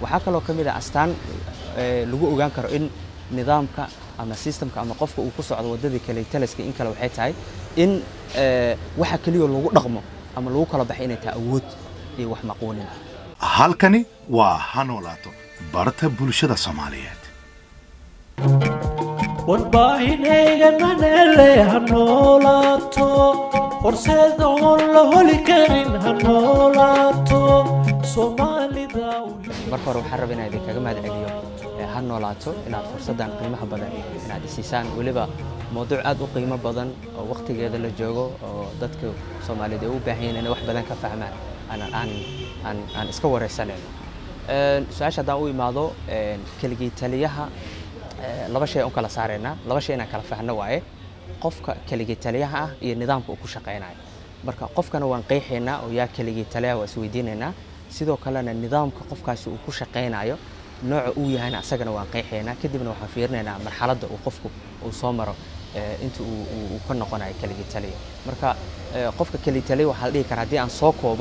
waxaa kaloo ka mid ah astaan lagu ogaan karo in nidaamka ama systemka ama qofka uu ku socdo waddadii kale taliska in kale waxay tahay in waxa keliya lagu dhaqmo ama lagu kala baxay inay tahay awood iyo wax maquunin halkani waa ha noolaato barta bulshada soomaaliyeed warbaahinayga manele ha noolaato horseed oon la holi karin ha noolaato soomaalida marka hore waxaan rabaa inaan idinkaga mahad celiyo ha noolaato inaad fursaddan qiimaha badan inaad isiisaan weliba mawduuc aad u qiimo badan oo wakhtigeeda la joogo oo dadka soomaaliyeed ay u baahan yihiin inay wax badan ka fahmaan aan aan aan aan iska wareysanayno su-aasha haddaan u imaado keligii taliyaha laba shay aan u kala saaraynaa laba shay inaan kala fahno waaye qofka keligii taliyaha ah iyo nidaamka uu ku shaqaynayo marka qofkana waan qeexaynaa oo yaa keligii taliyaha waa isweydiinaynaa sidoo kalena nidaamka qofkaasi uu ku shaqaynayo nooca uu yahayna asagana waan qeexaynaa kadibna waxaan fiirinaynaa marxaladda uu qofku uu soo maro inta uu ka noqonayo keligii taliya marka qofka keligii taliya waxaa la dhihi karaa haddii aan soo koobo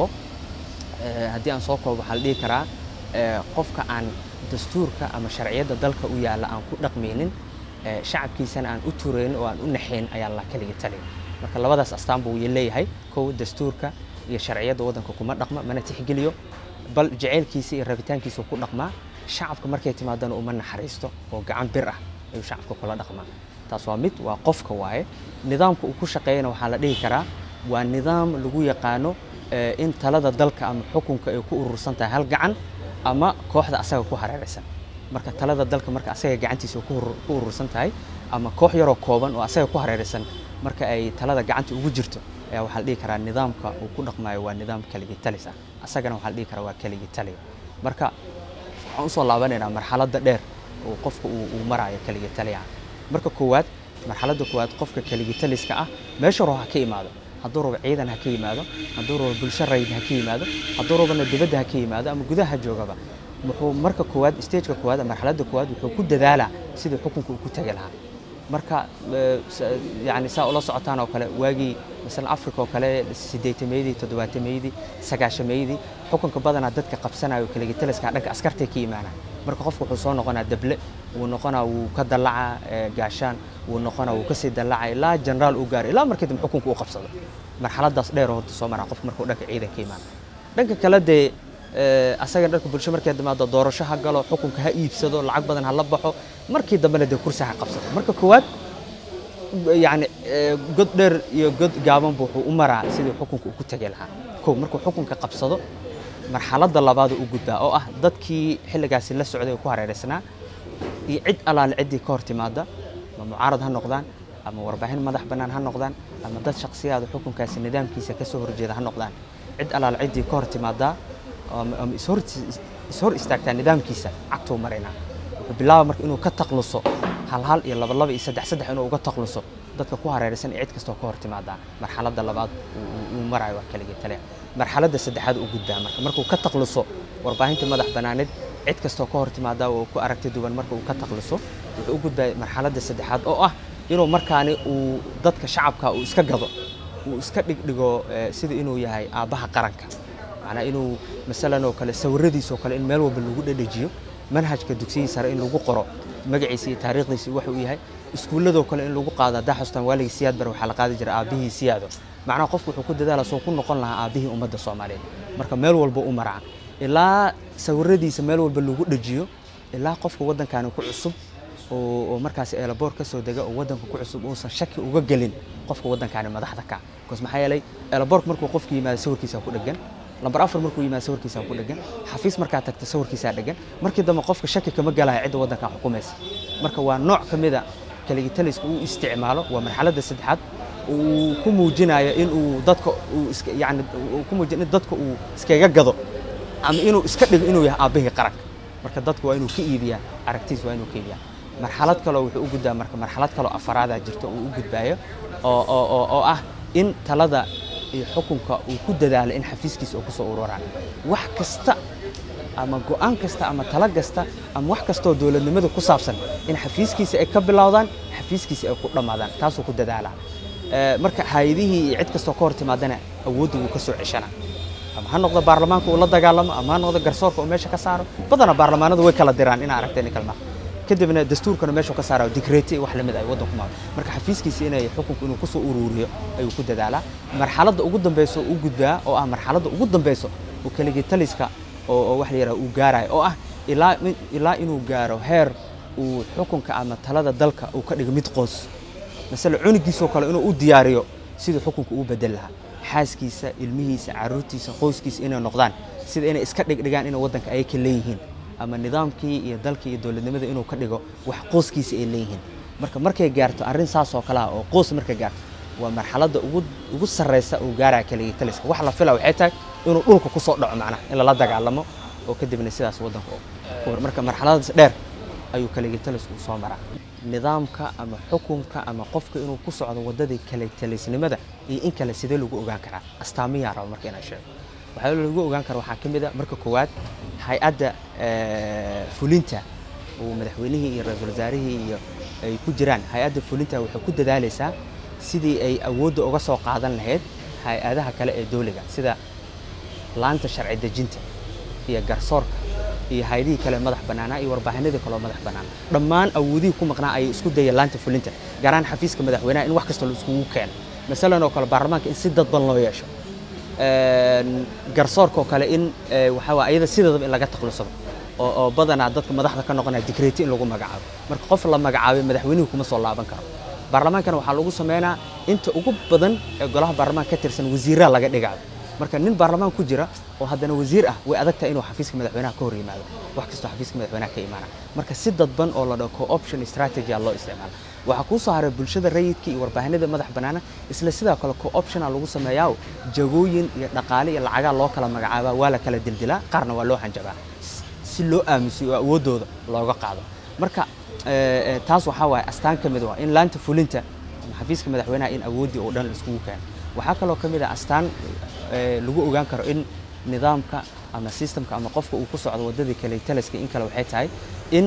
haddii aan soo koobo waxaa la dhihi karaa qofka aan dastuurka ama sharciyadda dalka u yaalla aan ku dhaqmaynin shacabkiisana aan u turayn oo aan u naxayn ayaa la keligii taliya marka labadaas astaan buu leeyahay kow dastuurka iyo sharciyadda waddanka kuma dhaqma mana tixgeliyo bal jaceylkiisa iyo rabitaankiisa ku dhaqmaa shacabka markay timaadana uma naxariisto oo gacan bir ah ayuu shacabka kula dhaqmaa taas waa mid waa qofka waaye nidaamka uu ku shaqeeyana waxaa la dhihi karaa waa nidaam lagu yaqaano in talada dalka ama xukunka ay ku urursan tahay hal gacan ama kooxda asaga ku hareeraysan marka talada dalka marka asaga gacantiisa ku urursan tahay ama koox yaroo kooban oo asaga ku hareeraysan marka ay talada gacanta ugu jirto ayaa waxaa la dhihi karaa nidaamka uu ku dhaqmayo waa nidaam keligii talis ah asagana waxaa la dhihi karaa waa keligii taliya marka waxaan usoo laabanaynaa marxaladda dheer oo qofka uu marayo keligii taliyaha marka koowaad marxaladda koowaad qofka keligii taliska ah meesha rabo ha ka imaado hadduu rabo ciidan ha ka yimaado hadduu rabo bulsho rayid ha ka yimaado hadduu rabona dibadda ha ka yimaado ama gudaha joogaba wuxuu marka koowaad stageka koowaad marxaladda koowaad wuxuu ku dadaalaa sidii xukunka uu ku tegi lahaa marka yani saa ula socotaan oo kale waagii masalan africa oo kale siddeetameydii toddobaatameyadii sagaashameydii xukunka badanaa dadka qabsanayo keligii taliska dhanka askartay ka imaanaa marka qofku wuxuu soo noqonaa dable wuu noqonaa wuu ka dallacaa gaashaan wuu noqonaa wuu kasii dallacaa ilaa generaal uu gaaro ilaa markii dambe xukunka uu qabsado marxaladaas dheer horta soo maraa qofka markuu dhanka ciidan ka imaana dhanka kale dee asaga dhanka bulsho markay timaado doorasho ha galo xukunka ha iibsado lacag badan ha la baxo markii dambena dee kursi ha qabsado marka koowaad yani god dheer iyo god gaabanba wuxuu u maraa sidii xukunka uu ku tegi lahaa kow markuu xukunka qabsado marxaladda labaad u gudbaa oo ah dadkii xilligaasi la socday oo ku hareeraysnaa iyo cid alaale ciddii ka hor timaada ama mucaarad ha noqdaan ama warbaahin madax bannaan ha noqdaan ama dad shakhsiyaada xukunkaasi nidaamkiisa ka soo horjeeda ha noqdaan cid alaale ciddii ka hor timaadaa ama ishor istaagtaa nidaamkiisa cagtuu maraynaa wuxuu bilaaba marka inuu ka taqluso hal hal iyo laba laba iyo saddex saddex inuu uga taqluso dadka ku hareeraysan iyo cid kastoo ka hor timaadaa marxaladda labaad uu marayo waa keligii taliya marxaladda saddexaad u gudbaa marka markuu ka taqluso warbaahinta madax bannaaneed cid kastoo ka hor timaadaa oo ku aragti duwan marka uu ka taqluso wuxuu u gudbaa marxaladda saddexaad oo ah inuu markaani uu dadka shacabka uu iska gado uu iska dhigdhigo sida inuu yahay aabbaha qaranka macnaa inuu masalan oo kale sawiradiisa oo kale in meel walba lagu dhedhejiyo manhajka dugsiyii sare in lagu qoro magaciisa iyo taariikhdiisa waxa uu yahay iskuulladoo kale in lagu qaado haddaa xustaan waaligii siyaad bar waxaa la qaadi jira aabbihii siyaado macnaha qofku wuxuu ku dadaala soo ku noqon lahaa aabbihii ummadda soomaaliyeed marka meel walba u maraa ilaa sawiradiisa meel walba lagu dhejiyo ilaa qofka waddankaani ku cusub oo markaas eelaboor ka soo dega oo waddanka ku cusub uusan shaki uga gelin qofka waddankaani madaxda ka bcause maxaa yeelay eelaboork markuu qofku yimaado sawirkiisa ku dhegan lambar afar markuu yimaado sawirkiisa ku dhegan xafiis markaa tagta sawirkiisaa dhegan markii dambe qofka shaki kama galaya cidda waddankan xukumaysa marka waa nooc ka mida keligii taliska uu isticmaalo waa marxaladda saddexaad uu ku muujinayo in uu dadka uu iska yani uu ku muujinayo in dadka uu iskaga gado ama inuu iska dhigo inuu yahay aabbihii qaranka marka dadku waa inuu ka iibiyaa aragtiis waa inuu ka iibiyaa marxalad kaloo wuxuu u gudbaa marka marxalad kaloo afaraadaa jirto uu u gudbaayo oo oo oo oo ah in talada iyo xukunka uu ku dadaalo in xafiiskiisa uu kusoo ururaan wax kasta ama go'aan kasta ama talo kasta ama wax kastoo dowladnimada ku saabsan in xafiiskiisa ay ka bilowdaan xafiiskiisa ay ku dhammaadaan taasuu ku dadaalaa marka hay-adihii iyo cid kastoo ka hor timaadana awoodda wuu ka soo ceshanaa ama ha noqdo baarlamaanka uu la dagaalamo ama ha noqdo garsoorka uu meesha ka saaro badanaa baarlamaanadu way kala diraan inaa aragteen kalma kadibna dastuurkana meeshuu ka saarayo digreeti iyo wax lamid ay waddanku maado marka xafiiskiisa inay xukunku inuu kusoo uruuriyo ayuu ku dadaalaa marxaladda ugu dambeyso u gudbaa oo ah marxaladda ugu dambeyso uu keligii taliska oo oo wax la yidhaha uu gaarayo oo ah ilaa ilaa inuu gaaro heer uu xukunka ama talada dalka uu ka dhigo mid qoos masale cunigiisoo kale inuu u diyaariyo siduu xukunka uu bedel lahaa xaaskiisa ilmihiisa caruurtiisa qoyskiisa inay noqdaan sida inay iska dhigdhigaan inay waddanka ay ka leeyihiin ama nidaamkii iyo dalkii iyo dowladnimada inuu ka dhigo wax qoyskiisa ay leeyihiin marka markay gaarto arrin saas oo kale ah oo qoys markay gaarto waa marxaladda ugu ugu sarreysa uu gaaraya keligii taliska wax la fila waxay tahay inuu dhulka ku soo dhaco macnaha in lala dagaalamo oo kadibna sidaas waddanka u marka marxaladaas dheer ayuu keligii talisku u soo maraa nidaamka ama xukunka ama qofka inuu ku socdo waddadii kale talisnimada iyo in kale sidee lagu ogaan karaa astaamiyaa raba marka inaan sheego waxaa lagu ogaan kara waxaa ka mid a marka koowaad hay-adda fulinta uu madaxweynihii iyo ra-iisul wasaarihii iyo ay ku jiraan hay-adda fulinta waxay ku dadaalaysaa sidii ay awoodda uga soo qaadan lahayd hay-adaha kale ee dowliga sida laanta sharci dejinta iyo garsoorka iyo hay-adihii kale madax bannaanaa iyo warbaahinadii kaleo madax bannaan dhammaan awoodihii ku maqnaa ayay isku dayeen laanta fulinta gaaraan xafiiska madaxweynaha in wax kasta la iskugu keeno masalan oo kale baarlamaanka in si dadban loo yeesho garsoorka oo kale in waxaa waa ayada sideedaba in laga taklusado oo oo badanaa dadka madaxda ka noqonaya digreeti in lagu magacaabo marka qof la magacaabay madaxweynuhu kuma soo laaban karo baarlamaankana waxaa lagu sameynaa inta ugu badan ee golaha baarlamaanka ka tirsan wasiiraa laga dhigayo marka nin baarlamaan ku jira oo haddana wasiir ah way adag tahay inuu xafiiska madaxweynaha ka hor yimaado wax kastoo xafiiska madaxweynaha ka imaana marka si dadban oo la dhaho co-option strategy loo isticmaala waxaa kuu soo haray bulshada rayidka iyo warbaahinada madax bannaana isla sidoo kale co-optiona lagu sameeyaa jagooyin iyo dhaqaale iyo lacagaa loo kala magacaabaa waa la kala dildilaa qaarna waa loo hanjabaa si loo aamusiyo oo awooddooda looga qaado marka taas waxaa waaye astaan ka mid ah in laanta fulinta ama xafiiska madaxweynaha in awooddii oo dhan la iskugu keeno waxaa kaloo ka mid ah astaan lagu ogaan karo in nidaamka ama systemka ama qofka uu ku socdo waddadii kale taliska in kale waxay tahay in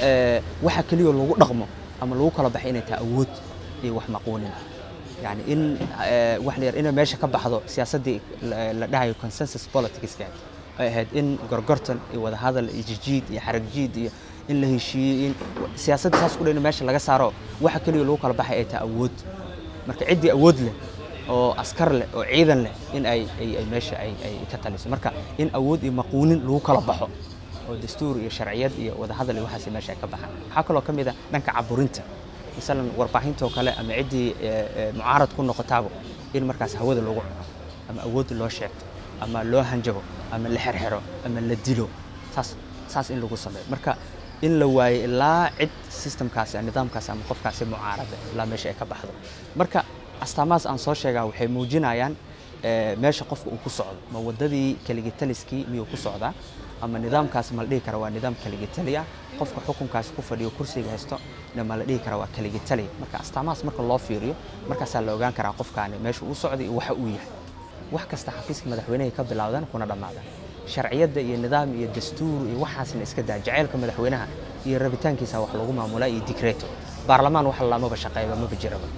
waxa keliya lagu dhaqmo ama lagu kala baxay inay tahay awood iyo wax maquunin yani in wax la yar inay meesha ka baxdo siyaasaddii la dhahayo consensus politicska ay ahayd in gorgortan iyo wadahadal iyo jijiid iyo xaragjiid iyo in la heshiiyey in siyaasadda saas ku dhan in meesha laga saaro waxa keliya lagu kala baxay ay tahay awood marka ciddii awood leh oo askar leh oo ciidan leh in ay ay meesha ay ay ka taliso marka in awood iyo maquunin lagu kala baxo oo dastuur iyo sharciyad iyo wadahadal iyo waxaas meesha ay ka baxaan waxaa kaloo ka mid ah dhanka caburinta masalan warbaahintoo kale ama ciddii mucaarad ku noqotaaba in markaas hawada lagu cuno ama awood loo sheegto ama loo hanjabo ama la xerxero ama la dilo saas saas in lagu sameeyo marka in la waayo ilaa cid systemkaasi nidaamkaasi ama qofkaasi mucaarada ilaa meesha ay ka baxdo marka astaamahaas aan soo sheegaa waxay muujinayaan meesha qofka uu ku socdo ma waddadii keligitaliskii miyuu ku socdaa ama nidaamkaas ma la dhihi kara waa nidaam keligitaliya qofka xukunkaasi ku fadhiyo kursiga haysto ma la dhihi kara waa keligitaliya marka astaamahaas marka loo fiiriyo markaasaa la ogaan karaa qofkaani meesha uu socday iyo waxa uu yahay wax kasta xafiiska madaxweynahay ka bilowdaan kuna dhammaadaan sharciyadda iyo nidaam iyo dastuur iyo waxaasna iska daa jacaylka madaxweynaha iyo rabitaankiisa wax lagu maamulaa iyo digreeto baarlamaan wax lamaba shaqeeyba maba jiraba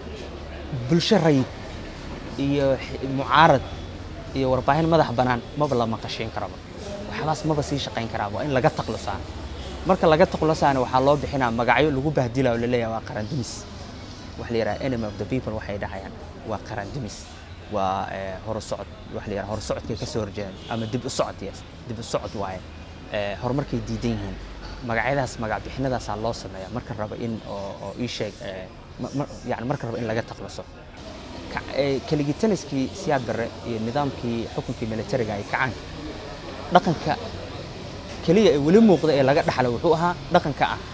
bulsho rayid iyo mucaarad iyo warbaahin madax bannaan maba la maqashiin karaba waxbaas maba sii shaqayn karaa waa in laga taqlusaan marka laga taqlusaana waxaa loo bixinaa magacyo lagu bahdilayo laleeyahay waa qaran dumis wax la yidhaha enemy of the people waxay dhahayaan waa qaran dumis waa horusocod wax la yidhaha horusocodkay ka soo horjeedaan ama dib u socod yes dib u socod waaye horumarkay diidan yihiin magacyadaas magac bixinadaasaa loo sameeyaa marka raba in oo ii sheeg yani marka raba in laga taqluso keligitaliskii siyaad barre iyo nidaamkii xukunkii militariga ay kacaan dhaqanka keliya ee weli muuqda ee laga dhaxla wuxuu ahaa dhaqanka ah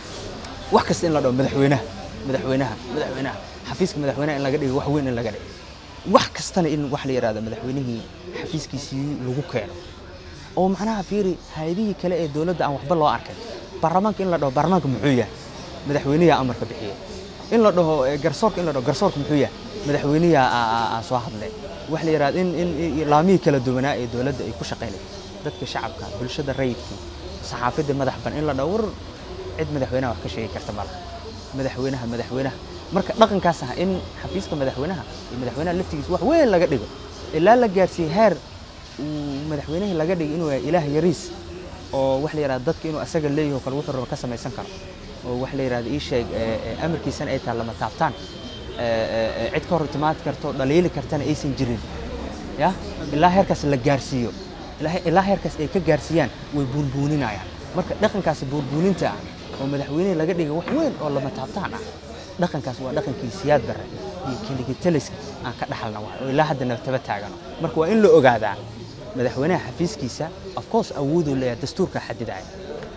wax kasta in la dhaho madaxweynaha madaxweynaha madaxweynaha xafiiska madaxweynaha in laga dhigo wax weyn in laga dhigo wax kastana in wax la yidhahdo madaxweynihii xafiiskiisii lagu keeno oo macnaha fiiri hay-adihii kale ee dowladda aan waxba loo arkin baarlamaanka in la dhaho baarlamaanka muxuu yahay madaxweyniyaa amarka bixiyey in la dhaho garsoorka in la dhaho garsoorka muxuu yahay madaxweyniyaa soo hadlay wax la yidhahdo in in laamihii kala duwanaa ee dowladda ay ku shaqaynay dadka shacabka bulshada rayidkii saxaafadda madax ban in la dhaho war cid madaxweynaha wax ka sheegi karta malaha madaxweynaha madaxweynaha marka dhaqankaas ah in xafiiska madaxweynaha iyo madaxweynaha laftigiisa wax weyn laga dhigo ilaa la gaarsiiyey heer uu madaxweynihii laga dhigay inuu yahay ilaah yariis oo wax la yidhahda dadka inuu asaga leeyaho kale wuxuu raba ka samaysan karo oo wax la yidhahda ii sheeg amarkiisana ay tahay lama taabtaan cid ka hor timaad karto dhaliili kartana aysan jirin ya ilaa heerkaas la gaarsiiyo ilaa heerkaas ay ka gaarsiiyaan way buunbuuninayaan marka dhaqankaasi buunbuuninta ah oo madaxweynihii laga dhigay wax weyn oo lama taabtaan ah dhaqankaas waa dhaqankii siyaad barre iyo keligitaliska aan ka dhaxalna wax oo ilaa hadda naftaba taagano marka waa in la ogaadaa madaxweynaha xafiiskiisa of course awooduu leeyahay dastuurka xadidaya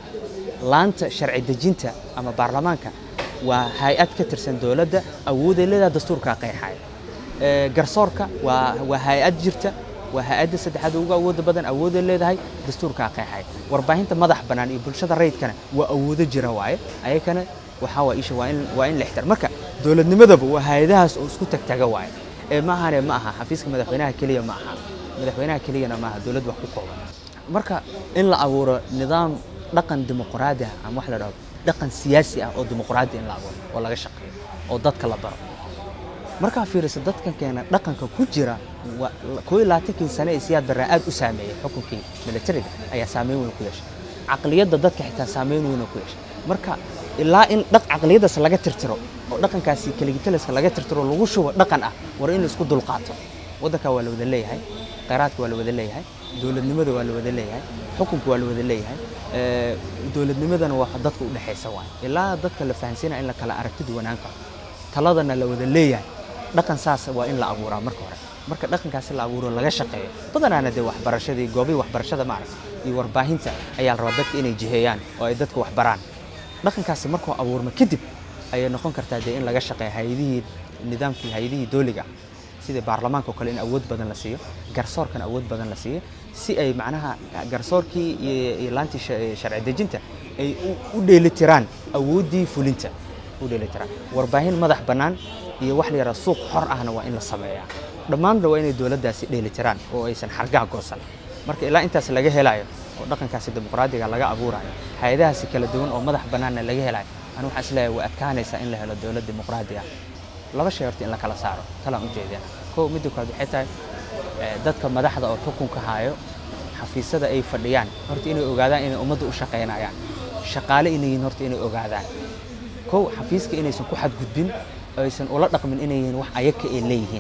laanta sharci dejinta ama baarlamaanka waa hay-ad ka tirsan dowladda awooday leedahay dastuurkaa qeexaya garsoorka waa waa hay-ad jirta waa hay-adda saddexaad ugu awooda badan awooday leedahay dastuurkaa qeexaya warbaahinta madax bannaan iyo bulshada rayidkana waa awoodo jira waaye ayakana waxaa waa isha waa in waa in la ixtiraam marka dowladnimadaba waa hay-adahaas oo isku tagtaga waaye ee ma ahane ma aha xafiiska madaxweynaha keliya ma aha madaxweynaha keliyana ma aha dowlad wax ku kooban marka in la abuuro nidaam dhaqan dimuqraadi ah ama wax la dhahdo dhaqan siyaasi ah oo dimuqraadi in la abuuro oo laga shaqeeyo oo dadka la baro markaa fiiriso dadkan keena dhaqanka ku jira koo iyo labaatankii sane ee siyaad barraa aad u saameeyey xukunkii militariga ayaa saameyn weyn ku yeeshay caqliyadda dadka xitaa saameyn weyn ku yeeshay marka ilaa in dhaq caqliyaddaas laga tirtiro oo dhaqankaasi keligitaliska laga tirtiro lagu shubo dhaqan ah war in la isku dulqaato waddanka waa la wada leeyahay khayraadka waa la wada leeyahay dowladnimada waa la wada leeyahay xukunka waa la wada leeyahay dowladnimadana waa dadka u dhexaysa waay ilaa dadka la fahansiinaya in la kala aragti duwanaan karo taladana la wada leeyahay dhaqan saas waa in la abuuraa marka hore marka dhaqankaasi la abuuro laga shaqeeyo badanaana dee waxbarashadii goobihii waxbarashada maarag iyo warbaahinta ayaa la rabaa dadka inay jiheeyaan oo ay dadka wax baraan dhaqankaasi markuu abuurma kadib ayay noqon kartaa dee in laga shaqeeyo hay-adihii nidaamkii hay-adihii dooliga ah sida baarlamaanka oo kale in awood badan la siiyo garsoorkan awood badan la siiyo si ay macnaha garsoorkii iyo laantii sharci dejinta ay u dheelitiraan awooddii fulinta u dheelitiraan warbaahin madax bannaan iyo wax la yaraha suuq xor ahna waa in la sameeyaa dhammaanna waa inay dowladdaasi dheelitiraan oo aysan xargaha goosan marka ilaa intaas laga helayo oo dhaqankaasi dimuqraadiga laga abuurayo hay-adahaasi kala duwan oo madax bannaanna laga helayo anu waxaan isleeyahay way adkaanaysaa in la helo dowlad dimuqraadi ah laba shay horta in la kala saaro talaan u jeedina kow midda koowaad waxay tahay dadka madaxda oo xukunka hayo xafiisyada ay fadhiyaan horta inay ogaadaan inay ummadda u shaqaynayaan shaqaale inay yihiin horta inay ogaadaan kow xafiiska inaysan ku xadgudbin oo aysan ula dhaqmin inay yihiin wax ayaka ay leeyihiin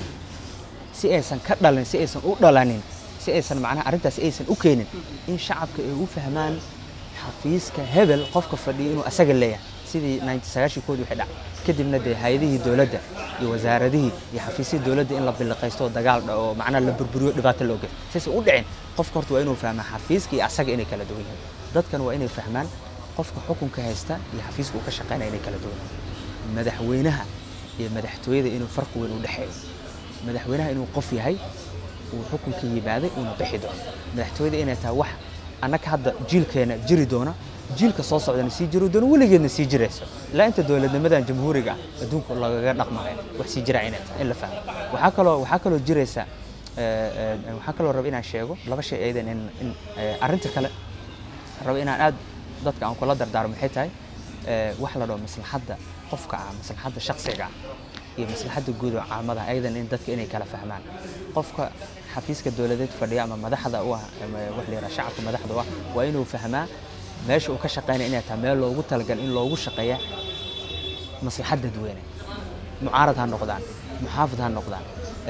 si aysan ka dhalin si aysan u dhalanin si aysan macnaha arrintaasi aysan u keenin in shacabka ay u fahmaan xafiiska hebel qofka fadhiya inuu asaga leeyahay sidii koodii waxay dhac kadibna dee hay-adihii dowladda iyo wasaaradihii iyo xafiisyadii dowladda in la biliqaysto oo dagaal dhaco oo macnaha la burburiyo dhibaato loo geysto saysan u dhicin qofka horta waa inuu fahmaa xafiiska iyo asaga inay kala duwan yihiin dadkan waa inay fahmaan qofka xukunka haysta iyo xafiiska uu ka shaqaynaya inay kala duwan yihiin madaxweynaha iyo madaxtooyada inuu farqi weyn u dhexeeyo madaxweynaha inuu qof yahay uu xukunka yimaaday uuna bixi doono madaxtooyada inay tahay wax annaga hadda jiilkeena jiri doona jiilka soo socdana sii jiri doono weligeedna sii jirayso ilaa inta dowladnimadan jamhuuriga ah adduunka lagaga dhaqmayo wax sii jira inay tahay in la fahmo waxaa kaloo waxaa kaloo jiraysa waxaa kaloo raba inaan sheego laba shay aydan in in arrinta kale raba inaan aad dadka aan kula dardaarmo maxay tahay wax la dhaho maslaxadda qofka ah maslaxadda shakhsiga ah iyo maslaxadda guud oo caamada ayadan in dadka inay kala fahmaan qofka xafiiska dowladeed fadhiya ama madaxda u ah wax la yidhaha shacabka madaxda u ah waa inuu fahmaa meesha uu ka shaqaynaya inay tahay meel loogu talagal in loogu shaqeeya maslaxad dadweyne mucaarad ha noqdaan muxaafid ha noqdaan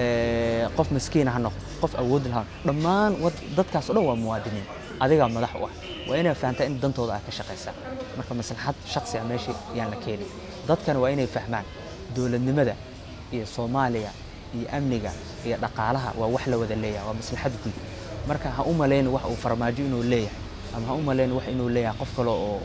qof maskiina ha noqdo qof awood laha dhammaan dadkaas o dhan waa muwaadiniin adigaa madax u ah waa inay fahamtaa in dantooda aad ka shaqaysaa marka maslaxad shaksi ah meesha yaan la keenin dadkana waa inay fahmaan dowladnimada iyo soomaaliya iyo amniga iyo dhaqaalaha waa wax la wada leeyahay waa maslaxad guud marka ha u malayn wax uu farmaajo inuu leeyahay ama ha u malayn wax inuu leeyahay qof kale oo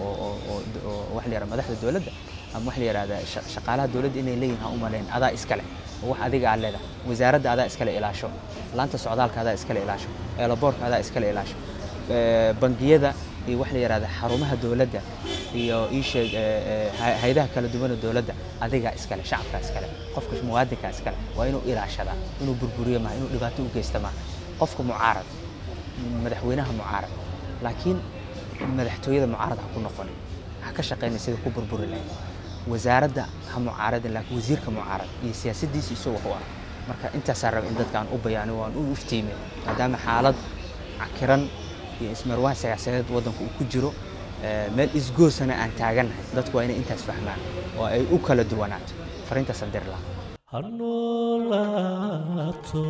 wax la yihahda madaxda dowladda ama wax la yihahda shaqaalaha dowladda inay leeyihin ha u malayn adaa iskale oo wax adiga aad leedahay wasaaradda adaa iskale ilaasho laanta socdaalka adaa iskale ilaasho eelaboorka adaa iskale ilaasho bangiyada iyo wax la yihahda xarumaha dowladda iyo iisheeg hay-adaha kala duwana dowladda adigaa iskale shacabkaa iskale qofka muwaadinkaa iskale waa inuu ilaashadaa inuu burburiyo maaha inuu dhibaato u geysta maaha qofka mucaarad madaxweynaha mucaarad laakiin madaxtooyada mucaarad ha ku noqonin ha ka shaqayna sida ku burburi lahayd wasaaradda ha mucaaradin laakiin wasiirka mucaarad iyo siyaasaddiisa isagoo wax u ah marka intaasaa raba in dadka aan u bayaano waan u iftiimay maadaama xaalad cakiran iyo ismarwaan siyaasadeed waddanku uu ku jiro meel isgoosana aan taagannahay dadku waa inay intaas fahmaan oo ay u kala duwanaato fariintaas aan diri lahaa ha noolaato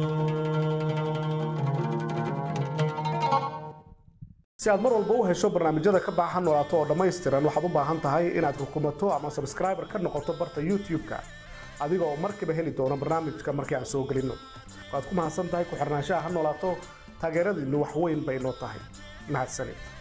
si aad mar walba u hesho barnaamijyada ka baxa noolaato oo dhammaystiran waxaad u baahan tahay inaad rukumato ama sabskriber ka noqoto barta youtube-ka adiga oo markiiba heli doono barnaamijka markii aan soo gelinno waad ku mahadsan tahay ku xirnaanshaha ha noolaato taageeradiinnu wax weyn bay noo tahay mahadsanid